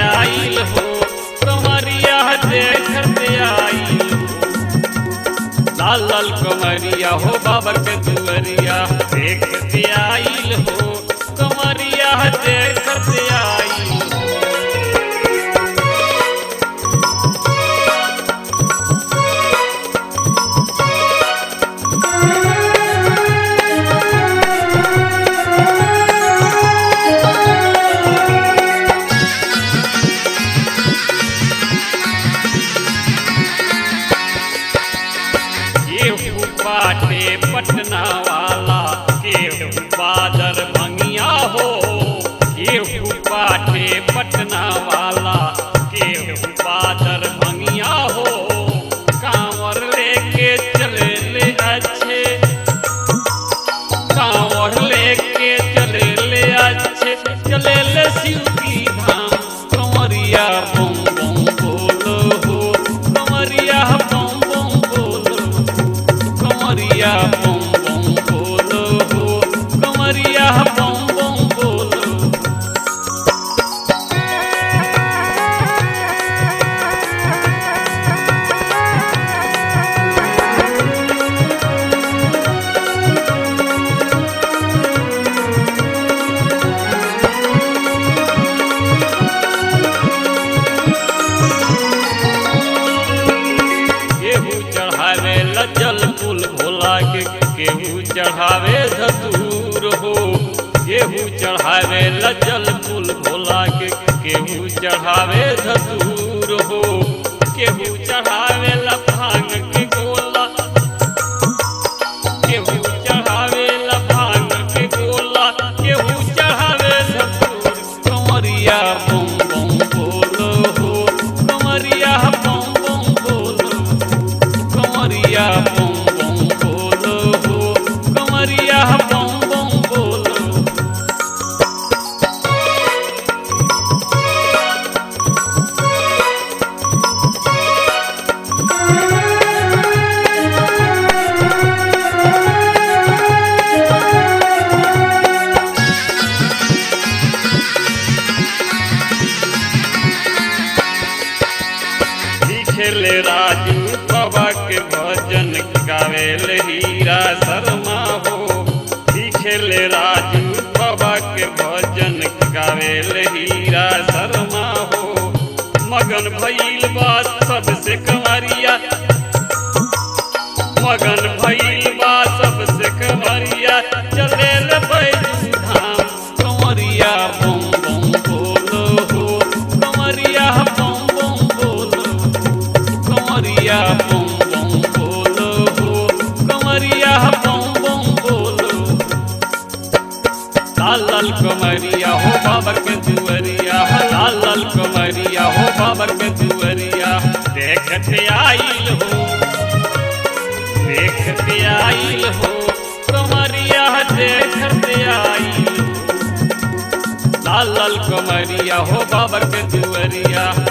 आइल हो कमरिया देखत आइल हो लाल लाल कमरिया हो बाबर के दुअरिया देखत आइल हो कमरिया देखत आइल हो केहू बाटे पटना वाला केहू बादर भंगिया हो केहू बाटे पटना वाला केहू बादर भंगिया हो कांवर लेके चले ले अच्छे कांवर लेके चले ले अच्छे चले ले शिव की धाम कंवरिया बम बम बोलो हो कंवरिया बम बम बोलो कमरिया बम बम बोलो हो कमरिया बम बम बोलो केहू चढ़ावे लज्जल फूल भोला के केहू चढ़ावे धतूर हो केहू चढ़ावे लज्जल फूल भोला के केहू चढ़ावे धतूर हो केहू चढ़ावे लभांग के गोला केहू चढ़ावे लभांग के गोला केहू चढ़ावे धतूर कमरिया बम बम बोलो हो कमरिया बम बम बोलो कमरिया बम बम बोलो हो कमरिया बम बम बोलो लिखेले राजू बाबा के भजन गावेल हीरा शर्मा हो लिखेले राजू बाबा के भजन गावेल हीरा शर्मा हो मगन भइल बात सबसे कंवरिया मगन भइल बा सबसे कंवरिया चले ले बैजू धाम कंवरिया बम बम बोलो हो कंवरिया बम बम बोलो कमरिया बम बम बोलो हो कमरिया बम बम बोलो लाल लाल कमरिया हो बाबर के दुअरिया लाल लाल कमरिया हो बाबर के दुअरिया देखते आइल हो देखते आइल हो कमरिया देखते आइल हो लाल लाल कमरिया हो बाबर के दुअरिया